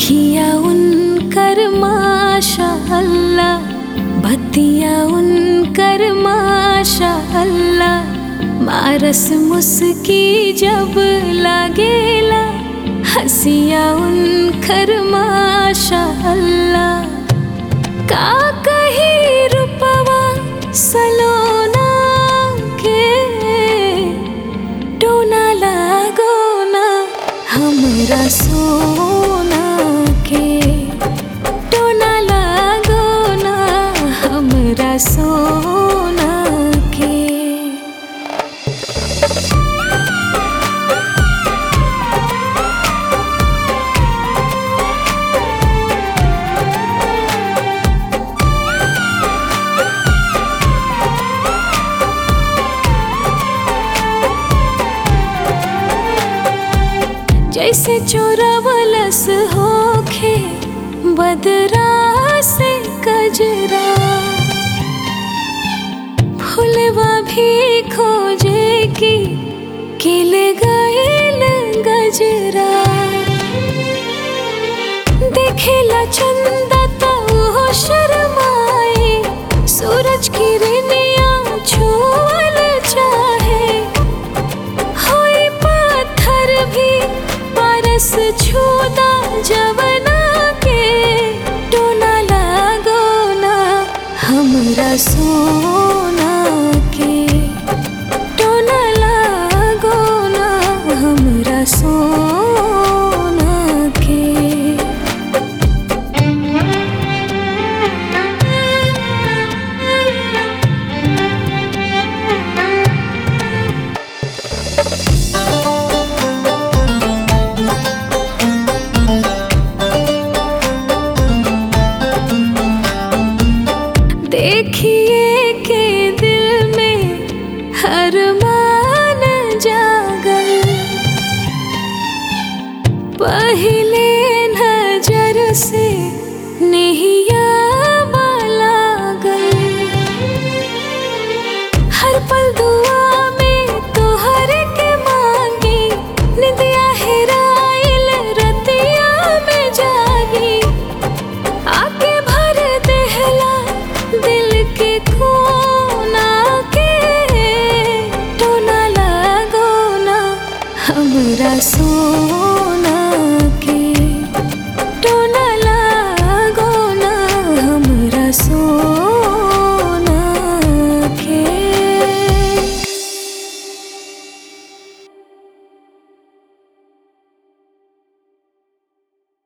अखिया उनकर माशा अल्लाह बतिया उनकर माशा अल्लाह मारस मुस्की जब लागेला हसिया उनकर माशा अल्लाह का कही रूपवा सलोना के टोना लागो ना हमरा सोना के टोना लागो ना हमरा सोना के जैसे चोरवलस होखे बदरा से कजरा फुलवा भी खोजे की किल गईल गजरा देखेला चंदा तो वो शर्माए सूरज की रिनिया छुअल चाहे होई पत्थर भी परस छूदा जवना के टोना लागो ना हमरा सोना के टोना लागो ना हमरा सोना के देखिए के दिल में हर मान जागल पहले नजर से नहिया लागल हर पल दुआ में तोहर के मांगी निदिया हेराइल रतिया में जागी आके भर देहला दिल के कोना के टोना लागो ना हमरा सोना